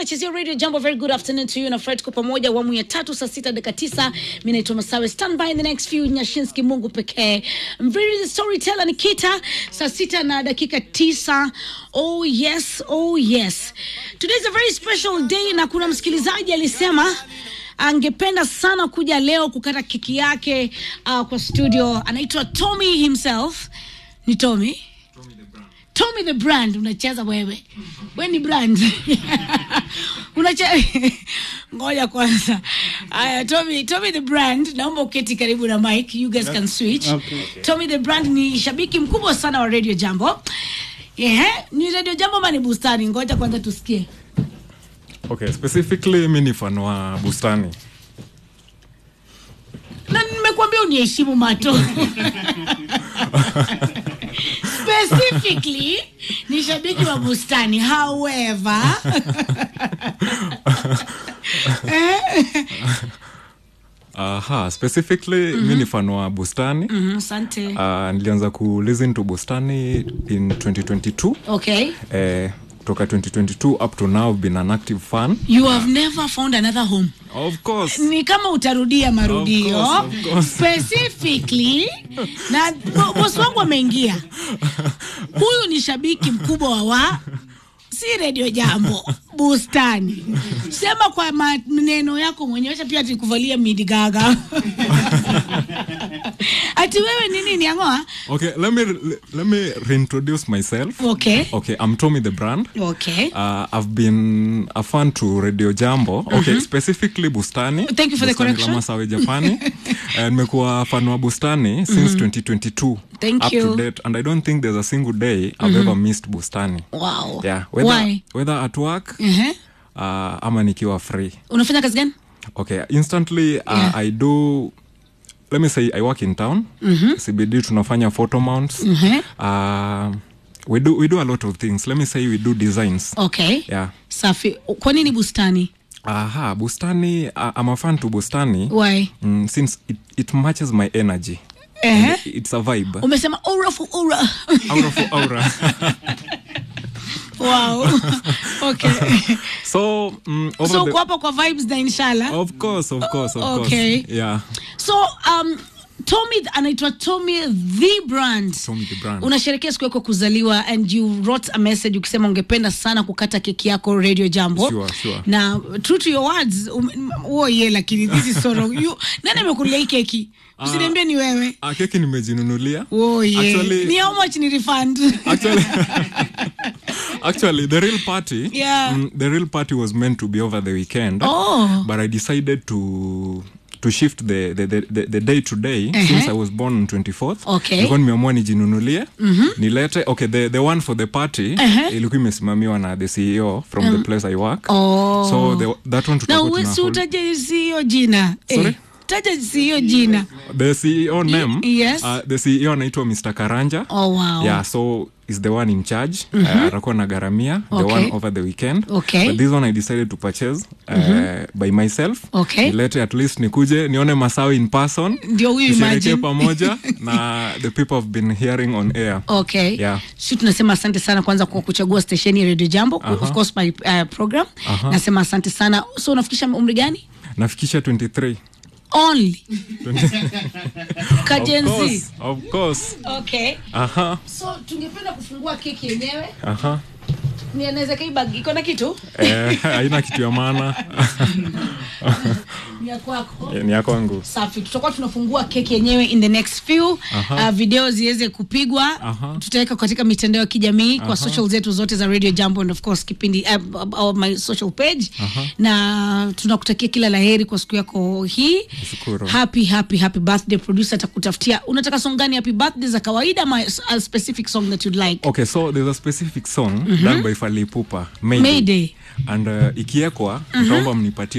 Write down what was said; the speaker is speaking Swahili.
nachezea radio jambo very good afternoon to you na fred kwa pamoja awamu ya tatu saa sita dakika tisa mi naitwa masawe stand by in the next few nyashinski mungu pekee mviri the storyteller nikita saa sita na dakika tisa oh yes oh yes today is a very special day na kuna msikilizaji alisema angependa sana kuja leo kukata keki yake uh, kwa studio anaitwa tommy himself ni tommy Tommy the brand unacheza wewe. Wewe ni brand. Unacheza Ngoja kwanza. Aya Tommy, Tommy the brand naomba uketi karibu na mic. You guys can switch. Okay. Tommy the brand ni shabiki mkubwa sana wa Radio Jambo. Yeah, ni Radio Jambo ama ni bustani? Ngoja kwanza tusikie. Okay, specifically mi ni fan wa bustani. Na nimekuambia uniheshimu mato. Specifically ni shabiki wa bustani. However, Aha, specifically mi ni fan wa bustani. Mhm, asante. Uh, nilianza ku listen to bustani in 2022. Okay. Eh, kutoka 2022 up to now been an active fan. You have never found another home. Of course. Ni kama utarudia marudio. Of course, of course. Specifically na bo- bosi wangu ameingia. Huyu ni shabiki mkubwa wa wa si redio jambo bustani sema kwa maneno yako mwenyewe acha pia atikuvalia midigaga ati wewe nini niangoa Okay, let me let me reintroduce myself. okay Okay, I'm Tommy the brand. okay Uh, I've been a fan to Radio Jambo. Okay, specifically Bustani. Thank you for the Bustani correction. la Masawe Japani. Eh, Nimekuwa fan wa Bustani since 2022. Thank up you. to date and I don't think there's a single day I've ever missed Bustani. wow Yeah, whether why whether at work uh-huh. uh, ama nikiwa free. unafanya kazi gani Okay, instantly uh, Yeah. I do let me say I work in town. CBD tunafanya photo mounts. Uh, we do we do a lot of things. Let me say we do designs. okay Yeah. safi kwa nini bustani Aha, Bustani, uh, I'm a fan to Bustani why mm, since it, it matches my energy. uh-huh. It's a vibe. umesema aura for aura Aura for aura. wow okay so, mm, over so the, uko hapa kwa vibes na inshallah of course, of course, of Okay. course. Yeah. so um tommy anaitwa tommy the brand Tommy the brand. unasherekea siku yako ya kuzaliwa and you wrote a message ukisema ungependa sana kukata keki yako radio jambo Sure, sure. na true to your words um, oh yeah lakini this is so wrong you nani amekulia hii keki usiniambie ni wewe Ah, keki nimejinunulia. oh yeah Actually- ni how much ni refund Actually, actually, the real party, Yeah. mm, the real party was meant to be over the weekend. Oh. But I decided to to shift the the, the, the, the day to day since I was born on 24th. Okay. Nilikuwa nimeamua nijinunulie nilete okay the, the one for the party ilikuwa imesimamiwa na the CEO from the place I work. Oh. So the, that one na tutakuwa uwezi tuna hold- utaje si hiyo jina Sorry? eh, taja si hiyo jina the CEO name yes. uh, the CEO anaitwa Mr. Karanja. oh wow yeah so is the one in charge uh, atakuwa na garamia the Okay. one over the weekend Okay. but this one i decided to purchase uh, by myself Okay. nilete at least nikuje nione masawi in person Ndio huyu tusherekee imagine. pamoja na the people have been hearing on air okay Yeah. si tunasema asante sana kwanza kwa kuchagua stesheni ya radio jambo of course my uh, program nasema asante sana so unafikisha umri gani nafikisha 23 only of kajenzi course, of course okay aha so tungependa kufungua keki yenyewe aha ni anaweza kaibag iko na kitu eh, haina kitu ya maana ni ya kwako ni ya kwangu safi tutakuwa tunafungua keki yenyewe in the next few uh, video ziweze kupigwa Aha. tutaweka katika mitandao ya kijamii kwa social zetu zote za radio jambo and of course kipindi uh, uh, my social page na tunakutakia kila laheri kwa siku yako hii Nashukuru. happy happy happy birthday producer atakutafutia unataka song gani happy birthday za kawaida ama a specific song that you'd like okay so there's a specific song done by Fally Ipupa Mayday. Mayday. and uh, ikiekwa nitaomba mnipatie